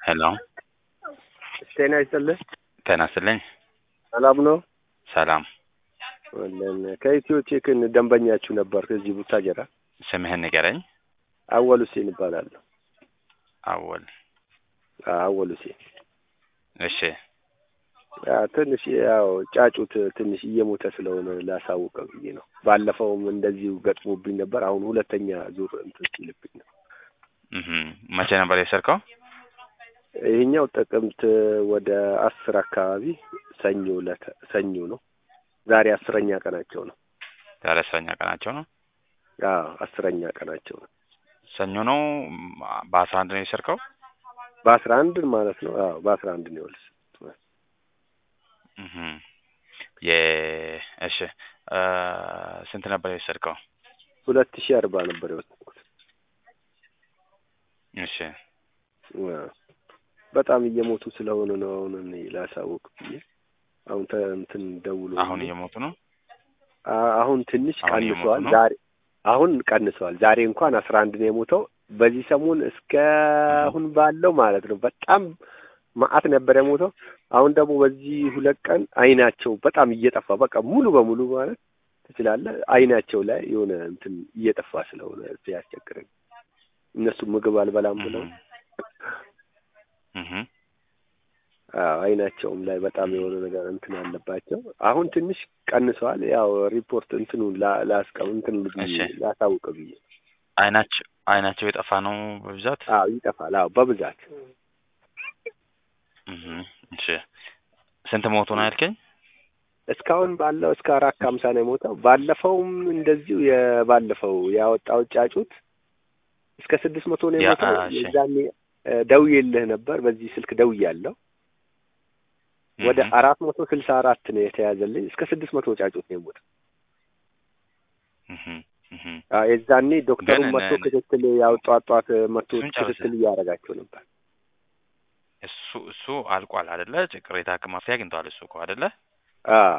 ሄሎ ጤና ይስጥልህ። ጤና ይስጥልኝ። ሰላም ነው? ሰላም። ወለን ከኢትዮ ቴክን ደንበኛችሁ ነበር ከዚህ ቡታጀራ። ስምህን ንገረኝ። አወል ሁሴን እባላለሁ። አወል። አወል ሁሴን። እሺ ያ ትንሽ ያው ጫጩት ትንሽ እየሞተ ስለሆነ ላሳውቀው ብዬ ነው። ባለፈውም እንደዚሁ ገጥሞብኝ ነበር። አሁን ሁለተኛ ዙር እንትን ሲልብኝ ነው። እህ መቼ ነበር የሰርከው? ይሄኛው ጥቅምት ወደ አስር አካባቢ ሰኞ ዕለት ሰኞ ነው። ዛሬ አስረኛ ቀናቸው ነው። ዛሬ አስረኛ ቀናቸው ነው። አዎ አስረኛ ቀናቸው ነው። ሰኞ ነው። በአስራ አንድ ነው የሰርከው? በአስራ አንድ ማለት ነው። አዎ በአስራ አንድ ነው የወልስ እህ የ እሺ እ ስንት ነበር የወሰድከው? ሁለት ሺህ አርባ ነበር የወሰድኩት። እሺ በጣም እየሞቱ ስለሆነ ነው አሁን እኔ ላሳውቅ ብዬ አሁን ተ እንትን ደውሎ አሁን እየሞቱ ነው። አ- አሁን ትንሽ አሁን እየሞቱ ቀንሰዋል። ነው? ዛሬ አሁን ቀንሰዋል። ዛሬ እንኳን አስራ አንድ ነው የሞተው። በዚህ ሰሞን እስከ አሁን ባለው ማለት ነው በጣም መዓት ነበር የሞተው። አሁን ደግሞ በዚህ ሁለት ቀን አይናቸው በጣም እየጠፋ በቃ ሙሉ በሙሉ ማለት ትችላለህ አይናቸው ላይ የሆነ እንትን እየጠፋ ስለሆነ ሲያስቸግረኝ እነሱ ምግብ አልበላም ብለው እህ አዎ አይናቸውም ላይ በጣም የሆነ ነገር እንትን አለባቸው። አሁን ትንሽ ቀንሰዋል። ያው ሪፖርት እንትኑ ላ- ላስቀም እንትን ብዬ እሺ። ላሳውቅ ብዬ አይናቸው አይናቸው የጠፋ ነው በብዛት። አዎ ይጠፋል። አዎ በብዛት እህ እሺ ስንት ሞቱ ነው ያልከኝ? እስካሁን ባለው እስከ አራት ከሀምሳ ነው የሞተው። ባለፈውም እንደዚሁ የባለፈው ያወጣው ጫጩት እስከ ስድስት መቶ ነው ያ- የሞተው። እሺ። የዛኔ እ ደውዬልህ ነበር። በዚህ ስልክ ደውያለሁ። ወደ እህ አራት መቶ ስልሳ አራት ነው የተያዘልኝ። እስከ ስድስት መቶ ጫጩት ነው የሞተው። እህ እህ አዎ የዛኔ ዶክተሩን ግን መጥቶ እነ- ክትትል ያው ጧት ጧት መጥቶ እሱን ጨርሰህ። ክትትል እያደረጋቸው ነበር። እሱ እሱ አልቋል አይደለ? ቅሬታ መፍትሄ አግኝተዋል እሱ እኮ አይደለ? አዎ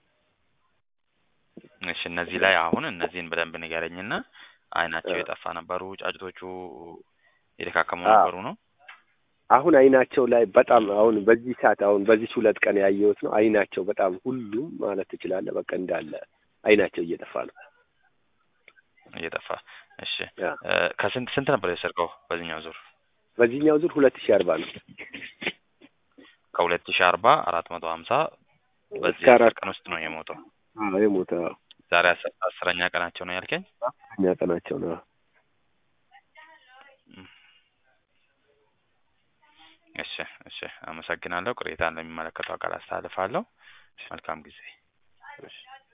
እሺ እነዚህ ላይ አሁን እነዚህን በደንብ ንገረኝና አይናቸው አ- የጠፋ ነበሩ፣ ጫጭቶቹ የተካከሙ አዎ። ነበሩ ነው። አሁን አይናቸው ላይ በጣም አሁን በዚህ ሰዓት አሁን በዚህ ሁለት ቀን ያየሁት ነው። አይናቸው በጣም ሁሉም ማለት ትችላለህ በቃ እንዳለ አይናቸው እየጠፋ ነው። እየጠፋ እሺ ያ እ ከስንት ስንት ነበር የሰርቀው በዚህኛው ዙር? በዚህኛው ዙር ሁለት ሺህ አርባ ነው። ከሁለት ሺህ አርባ አራት መቶ ሀምሳ በዚህ እስከ አስር አራት ቀን ውስጥ ነው የሞተው። አዎ የሞተ አዎ ዛሬ አስ- አስረኛ ቀናቸው ነው ያልከኝ? እኛ ቀናቸው ነው። እሺ እሺ አመሰግናለሁ። ቅሬታ እንደሚመለከተው አካል አስተላልፋለሁ። መልካም ጊዜ። እሺ